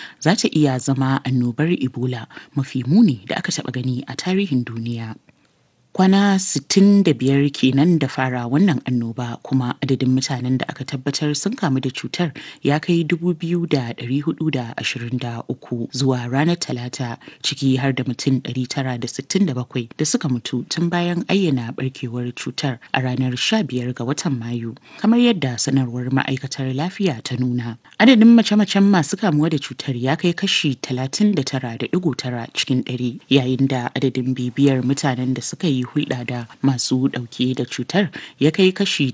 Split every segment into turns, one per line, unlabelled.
za ta iya zama annobar Ebola mafi muni da aka taɓa gani a tarihin duniya. Kwana 65 kenan da fara wannan annoba kuma adadin mutanen da aka tabbatar sun kamu da cutar ya kai 2,423 zuwa ranar Talata ciki har da mutum 967 da suka mutu tun bayan ayyana barkewar cutar a ranar 15 ga watan Mayu, kamar yadda sanarwar ma'aikatar lafiya ta nuna. Adadin mace-macen masu kamuwa da cutar ya kai kashi 39.9 cikin 100 yayin da adadin bibiyar mutanen da suka yi hulɗa da masu ɗauke da cutar ya kai kashi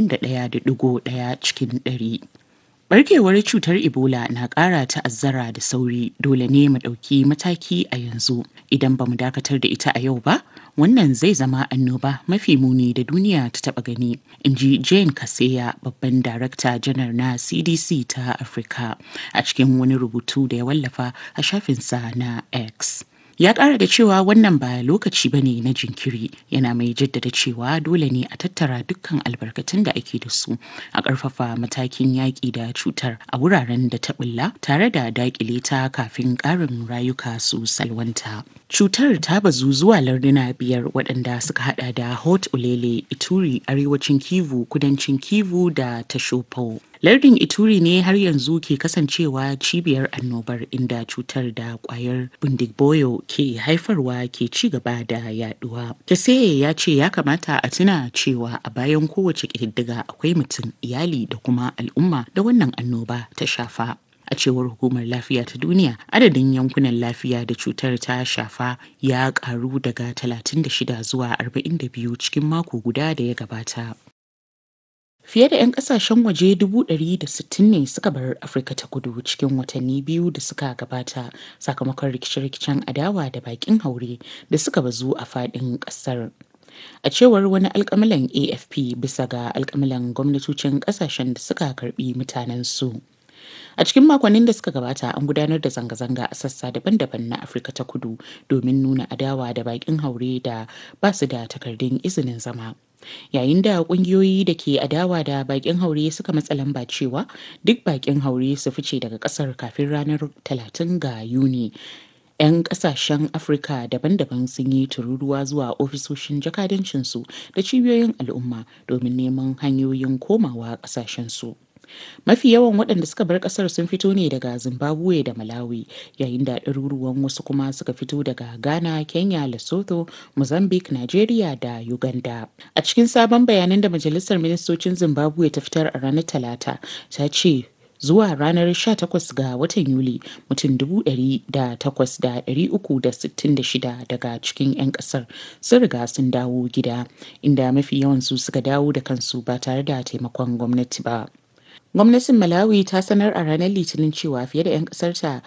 81.1 cikin 100. Barkewar cutar Ebola na ƙara ta'azzara da sauri dole ne mu ɗauki mataki a yanzu idan ba mu dakatar da ita a yau ba wannan zai zama annoba mafi muni da duniya ta taɓa gani in ji jane kaseya babban darakta janar na cdc ta afirka a cikin wani rubutu da ya wallafa a shafinsa na x ya ƙara da cewa wannan ba lokaci ba ne na jinkiri yana mai jaddada cewa dole ne a tattara dukkan albarkatun da ake da su a ƙarfafa matakin yaƙi da cutar a wuraren da ta ɓulla tare da daƙile ta kafin ƙarin rayuka su salwanta cutar ta bazu zuwa larduna biyar waɗanda suka hada da hot ulele ituri arewacin kivu kudancin kivu da tashopo lardin ituri ne har yanzu ke kasancewa cibiyar annobar inda cutar da kwayar bindigboyo ke haifarwa ke ci gaba da yaduwa taseye ya ce ya kamata a tuna cewa a bayan kowace ƙididdiga akwai mutum iyali da kuma al'umma da wannan annoba ta shafa a cewar hukumar lafiya ta duniya adadin yankunan lafiya da cutar ta shafa ya karu daga 36 zuwa 42 cikin mako guda da ya gabata Fiye da 'yan kasashen waje 160 ne suka bar Afirka ta kudu cikin watanni biyu da suka gabata sakamakon rikice-rikicen adawa da bakin haure da suka bazu a faɗin ƙasar. A cewar wani alkamilan AFP bisa ga alkamilan gwamnatocin ƙasashen da suka karbi mutanen su. A cikin makonnin da suka gabata an gudanar da zanga-zanga a sassa daban-daban na Afirka ta kudu domin nuna adawa da bakin haure da ba su da takardun izinin zama. Yayin da kungiyoyi da ke adawa da bakin haure suka matsa lamba cewa duk bakin haure su fice daga kasar kafin ranar 30 ga Yuni. 'Yan kasashen Afirka daban-daban sun yi tururuwa zuwa ofisoshin jakadancinsu da cibiyoyin al'umma domin neman hanyoyin komawa kasashensu. mafi yawan waɗanda suka bar ƙasar sun fito ne daga zimbabwe da malawi yayin da ɗaruruwan wasu kuma suka fito daga ghana kenya lesotho mozambique nigeria da uganda a cikin sabon bayanan da majalisar ministocin zimbabwe ta fitar a ranar talata ta ce zuwa ranar 18 ga watan Yuli mutum 8,366 daga cikin 'yan kasar sun riga sun dawo gida inda mafi yawansu suka dawo da kansu ba tare da taimakon gwamnati ba. Gwamnatin Malawi ta sanar a ranar Litinin cewa fiye da 'yan ƙasarta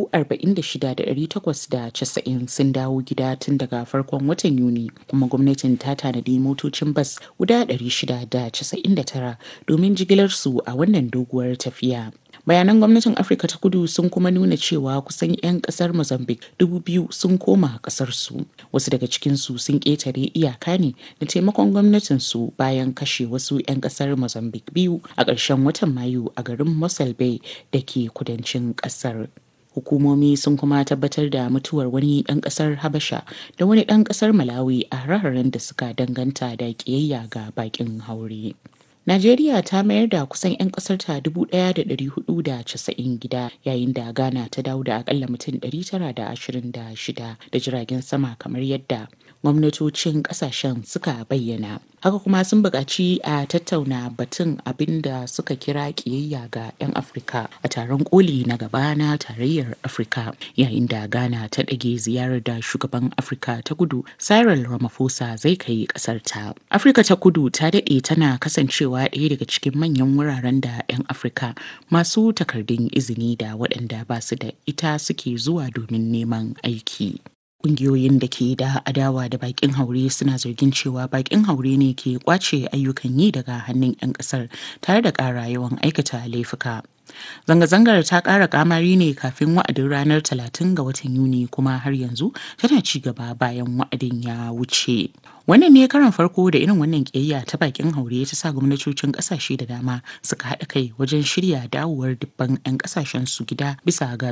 46,890 sun dawo gida tun daga farkon watan Yuni, kuma gwamnatin ta tanadi motocin bas guda 699 domin jigilarsu a wannan doguwar tafiya. bayanan gwamnatin afirka ta kudu sun kuma nuna cewa kusan 'yan kasar mozambique dubu biyu sun koma kasarsu wasu daga cikinsu sun ƙetare iyaka ne da taimakon gwamnatinsu bayan kashe wasu 'yan kasar mozambique biyu a ƙarshen watan mayu a garin mossel bay da ke kudancin ƙasar hukumomi sun kuma tabbatar da mutuwar wani ɗan ƙasar habasha da wani ɗan ƙasar malawi a hare da suka danganta da ƙiyayya ga baƙin haure Najeriya ta mayar da kusan 'yan ƙasarta 1,490 gida yayin da Ghana ta dawo da akalla mutum 926 da jiragen sama kamar yadda gwamnatocin ƙasashen suka bayyana. Haka kuma sun buƙaci a tattauna batun abin da suka kira ƙiyayya ga 'yan Afirka a taron koli na gaba na tarayyar Afirka yayin da Ghana ta ɗage ziyarar da shugaban Afirka ta kudu Cyril Ramaphosa zai kai ƙasarta. Afirka ta kudu ta daɗe tana kasancewa cewa ɗaya daga cikin manyan wuraren da 'yan afirka masu takardun izini da waɗanda ba su da ita suke zuwa domin neman aiki Ƙungiyoyin da ke da adawa da bakin haure suna zargin cewa bakin haure ne ke kwace ayyukan yi daga hannun 'yan ƙasar tare da ƙara yawan aikata laifuka. Zanga-zangar ta ƙara kamari ne kafin wa'adin ranar 30 ga watan Yuni kuma har yanzu tana ci gaba bayan wa'adin ya wuce. Wannan ne karan farko da irin wannan ƙiyayya ta bakin haure ta sa gwamnatocin ƙasashe da dama suka haɗa kai wajen shirya dawowar dubban 'yan ƙasashen su gida bisa ga